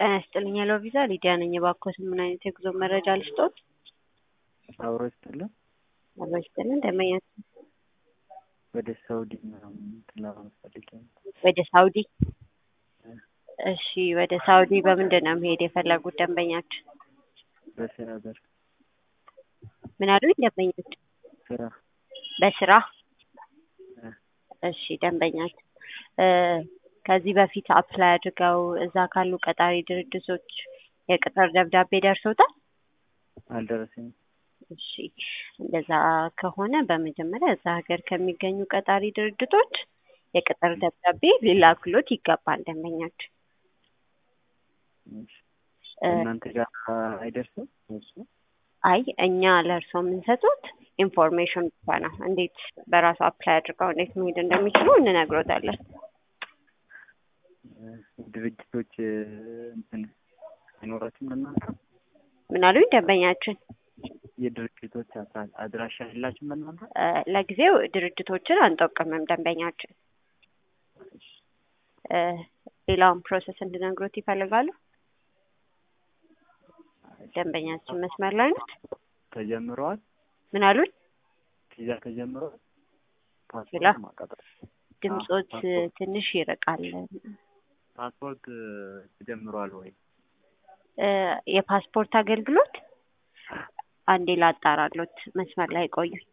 ጤና ይስጥልኝ ሄሎ ቪዛ ሊዲያ ነኝ። እባክዎት ምን አይነት የጉዞ መረጃ ልስጦት? አብሮ ይስጥልን። አብሮ ይስጥልን። ደንበኛ ወደ ሳውዲ ምናምን እንትን ለማለት ፈልጌ ነው። ወደ ሳውዲ? እሺ ወደ ሳውዲ በምንድን ነው መሄድ የፈለጉት ደንበኛችን? በስራ በር ምን አሉኝ ደንበኞች? ስራ በስራ እ እሺ ደንበኛችን እ ከዚህ በፊት አፕላይ አድርገው እዛ ካሉ ቀጣሪ ድርጅቶች የቅጥር ደብዳቤ ደርሶታል? አልደረሰኝም። እሺ እንደዛ ከሆነ በመጀመሪያ እዛ ሀገር ከሚገኙ ቀጣሪ ድርጅቶች የቅጥር ደብዳቤ ሊላክሎት ይገባል ደንበኛችን። እሺ። እ እናንተ ጋር አይደርስም እሱ? አይ እኛ ለእርስዎ የምንሰጡት ኢንፎርሜሽን ብቻ ነው። እንዴት በራሱ አፕላይ አድርገው እንዴት መሄድ እንደሚችሉ እንነግሮታለን። እ ድርጅቶች እ እንትን አይኖራችሁም እናንተ? ምን አሉኝ ደንበኛችን? የድርጅቶች አድራ- አድራሻ የላችሁም እናንተ? እ ለጊዜው ድርጅቶችን አንጠቅምም ደንበኛችን። እ ሌላውን ፕሮሰስ እንድነግሮት ይፈልጋሉ? ደንበኛችን መስመር ላይ ናት። ተጀምረዋል? ምን አሉኝ? ቪዛ ተጀምረዋል? ሌላ? ፓስፖርት ማቃጠል ድምጾት ፓስፖርት ትንሽ ይርቃል። ፓስፖርት እ ተጀምረዋል ወይ? እ የፓስፖርት አገልግሎት አንዴ ላጣራሎት፣ መስመር ላይ ቆዩ።